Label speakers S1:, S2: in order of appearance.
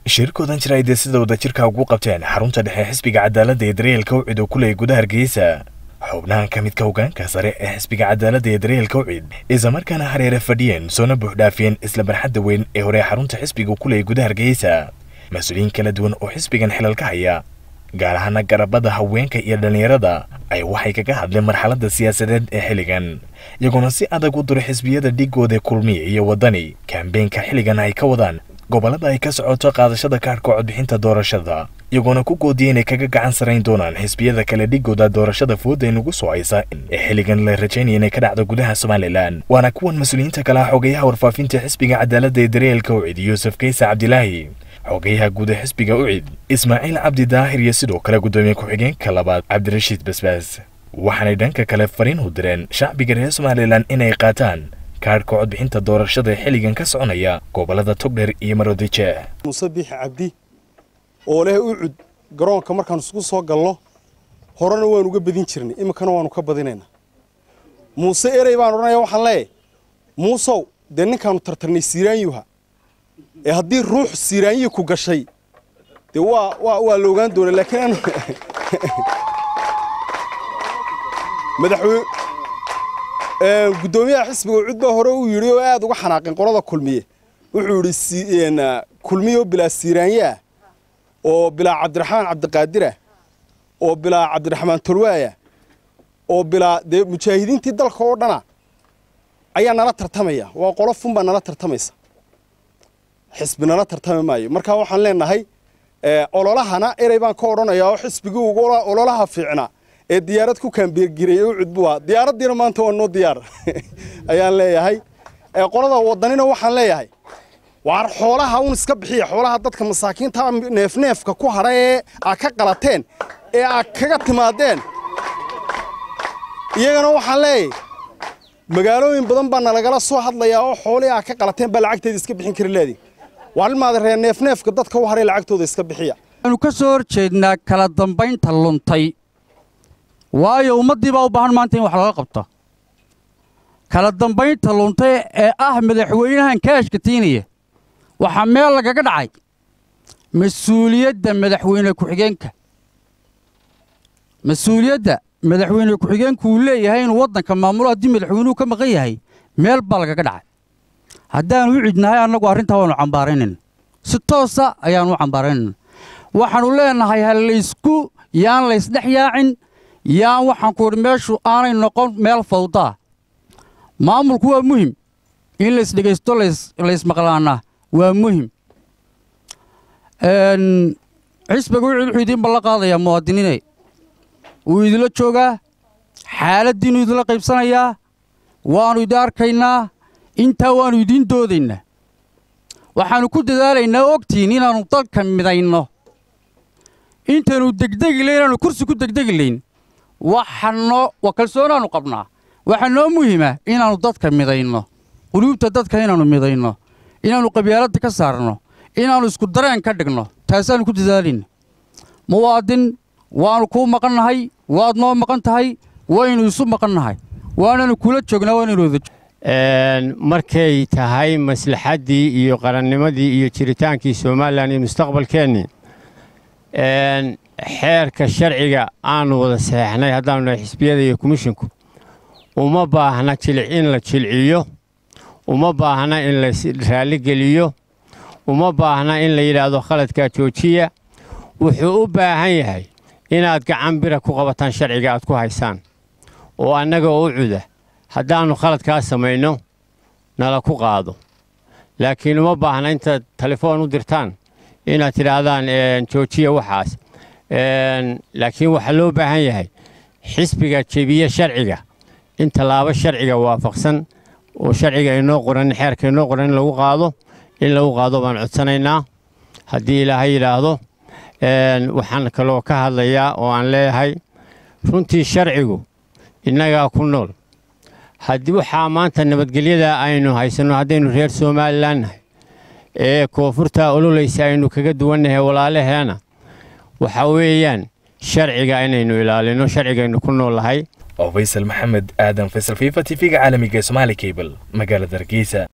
S1: shirkoodan jira ay dee sida wadajirka ugu qabteen xarunta dhexe xisbiga cadaaladda ee daryeelka ucid oo ku leeyay gudaha hargeysa xubnahan ka midka hogaanka sare ee xisbiga cadaaladda ee daryeelka ucid islamarkaana hareere fadhiyeen soona buuxdhaafiyeen isla barxadda weyn ee hore xarunta xisbiga ku leeyay gudaha hargeysa mas-uuliyiin kala duwan oo xisbigan xilal ka haya gaar ahaana garabada haweenka iyo dhallinyarada ay waxay kaga hadleen marxaladda siyaasadeed ee xilligan iyagoona si adag u duro xisbiyada dhigooda kulmiya iyo waddani kambeenka xilligan ay ka wadaan gobollada ay ka socoto qaadashada kaadhka codbixinta doorashada iyagoona ku goodiya inay kaga gacan sarayn doonaan xisbiyada kale dhigooda doorashada fooda nagu soo haysa ee xilligan la rajaynaya inay ka dhacdo gudaha somalilan waana kuwan mas-uuliyiinta kale ah xogayaha warfaafinta xisbiga cadaaladda ee daryeelka ucid yuusuf kaysa cabdilaahi xogayaha guud ee xisbiga ucid ismaaciil cabdi daahir iyo sidoo kale guddoomiye ku-xigeenka labaad cabdirashiid basbaas waxaanay dhanka kale fariin u direen shacbiga reer somalilan inay qaataan kaadhka codbixinta doorashada ee xilligan ka soconaya gobollada togdheer iyo maroodijeeh
S2: muuse biixi cabdi oo leh ucud garoonka markaan isku soo galno horena waanu uga badin jirnay iminkana waanu ka badinaynaa muuse erey baan odhanaya waxaan leeyahay muusow dee ninkaanu tartarnay siiraanyuha ee haddii ruux siiraanyi ku gashay dee waa waa waa la ogaan doona laakiin aan madaxweyne guddoomiyaha xisbiga ucud baa hore uu yidhi oo aad uga xanaaqeen qolada kulmiye wuxuu yidhi kulmiye oo bilaa siiraanye ah oo bilaa cabdiraxmaan cabdiqaadirah oo bilaa cabdiraxmaan tolwaaya oo bilaa dee mujaahidiintii dalka oo dhana ayaa nala tartamaya waa qolo fun baa nala tartamaysa xisbi nala tartami maayo marka waxaan leenahay ololahana erey baan ka odhanayaa oo xisbigii ugu ololaha fiicnaa ee diyaarad ku kaambeergiray u cudbu ah diyaaraddiina maanta waa noo diyaar ayaan leeyahay qolada wadanina waxaan leeyahay waar xoolaha un iska bixiya xoolaha dadka masaakiinta neefneefka ku hadha ee aad ka qalateen ee aad kaga timaadeen iyagana waxaan leeyahay magaalooyin badan baa nalagala soo hadlayaa oo xoolihii aad ka qalateen baa lacagteeda iska bixin kari leedii waalmaada reer neefneefka dadka u haray lacagtooda iska bixiya
S3: waxaanu ka soo horjeednaa kala dambaynta luntay waayo ummaddii baa u baahan maanta in wax laga qabto kala dambaynta luntay ee ah madaxweynahan kaashka tiinaya waxaa meel lagaga dhacay mas-uuliyadda madaxweyne ku-xigeenka mas-uuliyadda madaxweyne ku-xigeenku uu leeyahay inuu waddanka maamulo haddii madaxweynuhu ka maqan yahay meel baa lagaga dhacay haddaanu u cidnahay annagu arrintaa waannu cambaaraynayna si toosa ayaannu u cambaaraynayna waxaannu leenahay ha laysku yaan laysdhex yaacin yaan waxaan ku idhi meeshu aanay noqon meel fawdaa maamulku waa muhim in laysdhegaysto laysmaqlaanaa waa muhim xisbiga wuxuu wuxuu idiin ballan qaadayaa muwaadiniinay wuu idinla joogaa xaaladdiinnu idinla qaybsanayaa waannu idin arkaynaa intaa waannu idiin doodaynaa waxaannu ku dadaalaynaa ogtiin inaannu dalka midayno intaannu degdegi layn inaannu kursi ku degdegi layn waxanoo waa kalsoonaannu qabnaa waxaa noo muhima inaannu dadka midayno quluubta dadka inaannu midayno inaannu qabyaaladda ka saarno inaannu isku dareen ka dhigno taasaannu ku dadaalayna muwaadin waannu kuu maqannahay waad noo maqan tahay waynu isu maqannahay waananu kula joognaa waanaynu wada
S4: markay tahay maslaxaddii iyo qarannimadii iyo jiritaankii somalilan iyo mustaqbalkeennii xeerka sharciga aanu wada saxeexnay haddaanu nahay xisbiyada iyo komishinku uma baahna in la jilciyo uma baahna in la raalligeliyo uma baahna in la yidhaahdo khaladkaa joojiya wuxuu u baahan yahay inaad gacan bira ku qabataan sharciga aad ku haysaan oo annaga oo u cuda haddaannu khaladkaa samayno nala ku qaado laakiin uma baahna intaad telefoon u dirtaan inaad tidhaahdaan joojiya waxaas laakiin waxaa loo baahan yahay xisbiga jebiye sharciga in tallaabo sharciga waafaqsan oo sharciga inoo qoran xeerka inoo qoran in lagu qaado in lagu qaado baan codsanaynaa haddii ilaahay yidhaahdo waxaan kaloo ka hadlayaa oo aan leeyahay runtii sharcigu innagaa ku nool haddii waxaa maanta nabadgelyada aynu haysanno haddaynu reer somalilan nahay ee koonfurta ololaysa aynu kaga duwannahay walaalaheena waxa weeyaan sharciga inaynu ilaalino sharcigaynu ku nool lahay
S1: oo faysal maxamed aadan faysal fifa t v-ga caalamiga ee somaali cable magaalada hargeysa